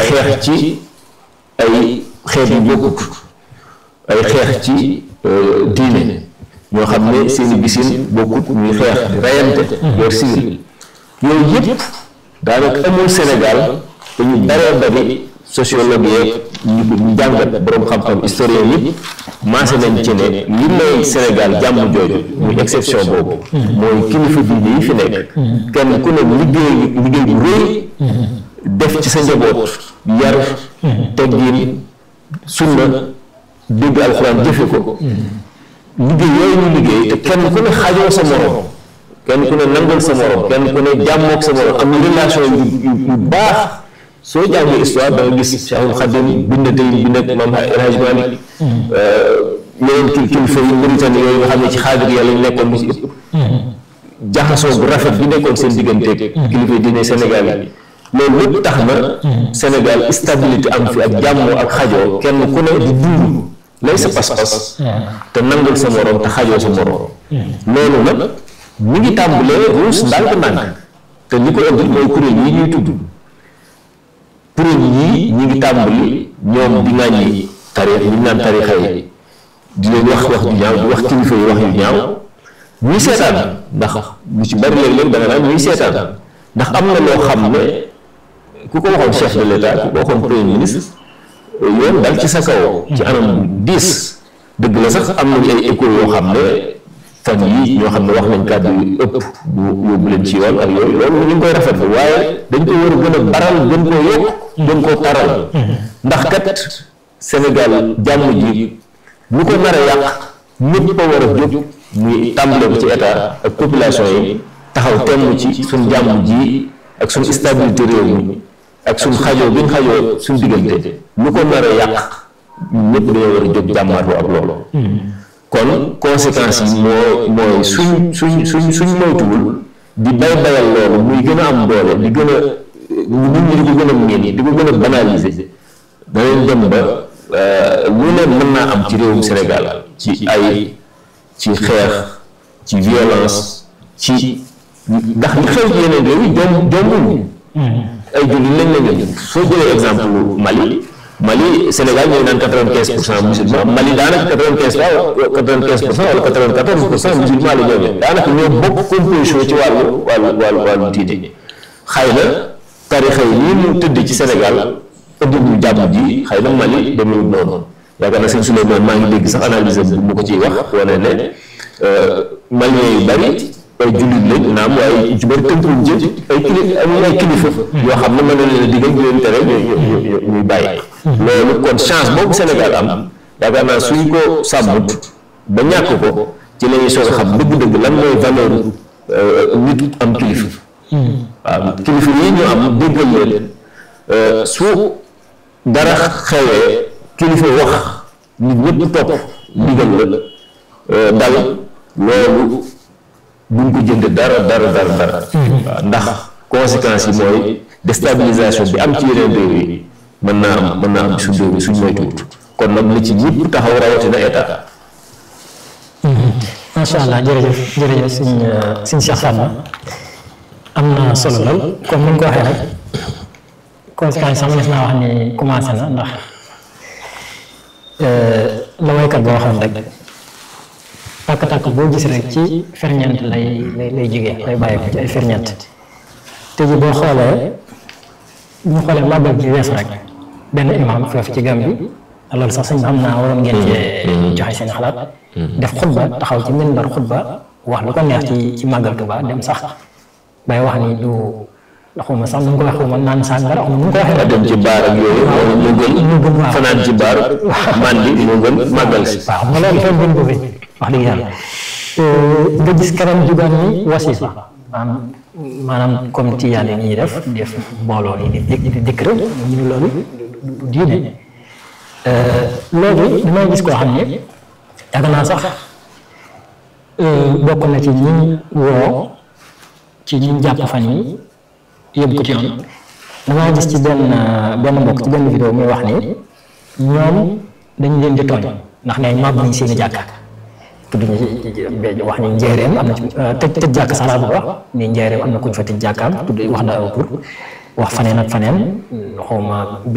xeex ci ay xeet yu bokkut ay xeex ci diine ñoo xam ne seeni bisin bokkut ñuy xeex di rayante guerre civile yooyu yëpp daanaka amul Sénégal te ñu baree bari sociologue yeeg ñu ko ñu jàngat borom xam-xam historien yëpp maase nañ ci ne li may Sénégal jàmm jooju muy exception boobu mooy kilifa diine yi fi nekk kenn ku ne liggéey liggéey bu rëy def ci sa njaboot yar teggin sunna dégg alxuraan jëfe ko liggéey yooyu ñu liggéey te kenn ku ne xajoo sa morom kenn ku ne nangul sa morom kenn ku ne jàmmoog sa morom am relation yu yu baax soo jàngee histoire da nga gis Cheikhul Khadim bind tey bind ak Maam El Hadj Malick yeneen kil kilifa yi Mauritanie yooyu nga xam ne ci xaadir yàlla ñu nekkoon lu ci ëpp jaxasoo bu rafet bi nekkoon seen digganteeg kilifa yi diine Sénégal yi loolu lépp tax na Sénégal stabilité am fi ak jàmmoo ak xajoo kenn ku ne di dund lay sa pas-pas te nangul sa morom te xajoo sa morom loolu nag mi ngi tàmbalee ruus ndànk-ndànk te li ko indi mooy kuréel yi ñuy tudd kuréel yii ñi ngi tàmbali ñoom di ŋàññi tarix ñu naan tarixa yi di leen wax wax ju ñaaw di wax kilifa yi wax yu ñaaw ñuy seetaan ndax lu ci bari léeg-léeg da nga naan ñuy seetaan ndax am na loo xam ne ku ko waxoon chef de l'état ku ko waxoon premier ministre yoon dal ci sa kaw ci anam diis dëgg la sax am nañu ay écho yoo xam ne fan yii ñoo xam ne wax nañ kàddu yu ëpp bu yóbbu leen ci yoon ak yooyu loolu ñu ngi koy rafetlu waaye dañ ko war a gën a baral gën koo yokk gën koo taral ndax kat Sénégal jàmm ji lu ko nar a yàq ñëpp a war a jóg muy tàmbale ko ci état ak population yi taxaw temm ci suñ jàmm ji ak suñ stabilité réew mi ak suñ xajoo bi ñu xajoo suñ diggante lu ko nar a yàq ñëpp dañoo war a jóg jàmmaatoo ak loolu kon conséquences yi moo mooy suñ suñ suñ suñ moytuwul di bay bayal loolu muy gën a am doole di gën a nit ñi di ko gën a miin di ko gën a banaliser danañ dem ba lu ne mën naa am ci réewum Sénégal ci ay ci xeex ci violence ci ndax li xew ci yeneen réew yi jom jombuñ ay jullit lañ la ñu soo jëlee exemple Mali Mali Sénégal ñooy naan quatre-vingt-quinze pour cent musulman Mali daanaka quatre-vingt-quinze pour quatre-vingt-quinze pour cent wala quatre-vingt-quatorze pour cent musulman la ñoom daanaka ñoo bokk composition ci wàllu wàllu wàllu wàllu diine xëy na tarixa yi nii mu tëdd ci Sénégal ëndi ñu jàmm ji xëy na Mali demewul noonu yaakaar naa sëñ Souleymane maa ngi dégg sax analyse bu mu ko ciy wax wane ne Maliens yu bari ay jullit lañ naam waaye ci bëri tënkuwuñ ci ay kili ay kilifa yoo xam ne mën na leen a digal di leen tere ñuy bàyyi loolu kon chance boobu Sénégal am yaakaar naa suñ ko sàmmut ba ñàkk ko ci la ñuy soog a xam dëgg-dëgg lan mooy valeur nit am kilifa waaw kilifa yi ñu am déggal leen su dara xewee kilifa wax nit ñëpp topp ndigal la dal loolu buñ ko jënd dara dara dara dara waaw ndax conséquences yi mooy déstabilisation bi am ci yeneen réew yi mën naa am mën naa am suñ réew yi suñ moytuwut kon nag li ci ñëpp taxaw rawatina état macha allah jërëjëf jërëjëf suñ suñ Cheikh Fatma am na solo lool comme ni nga ko waxee rek conséquences sax mënees naa wax ni commencé na ndax la waykat boo waxoon rek tàkk-tàkk boo gis rek ci ferñeent lay lay lay jógee lay bàyyi ko ci ay ferñeent te ji boo xoolee bu ñu xoolee màggal bi weesu rek benn imam foofu ci Gàmbi loolu sax sëñ xam naa waroon ngeen cee joxe seen xalaat def xutba taxaw ci minbar xutba wax lu ko neex ci ci màggal Tuubaa dem sax bay wax ni du xawma sax nu mu ko waxee man naan sàngara xawma nu mu ko waxee dem ci baar ak yooyu moo gën fanaan ci baar mandi moo gën màggal si waaw nga loolu fenn gën ko fi wax dëgg yàlla nga gis keneen jugaan ni wasifa maanaam maanaam comme tiyaan yi ñuy def def mbooloo yi di di dikk rek ñu ne loolu diine loolu damay gis koo xam ne yaakaar naa sax bokk na ci ñi woo ci ñi jàpp fan yi yóbbu ko ci yoon damaa gis ci benn benn mbokk ci benn vidéo muy wax ni ñoom dañ leen di tooñ ndax ne màbb nañ seen i jàkka tudd ñu wax ni njéeréem am na ci tëj tëj jàkk sax laa bëgg wax ni njéeréem am na kuñ fa tëj jàkkaam tudd wax na aw tur wax faneen ak faneen xawma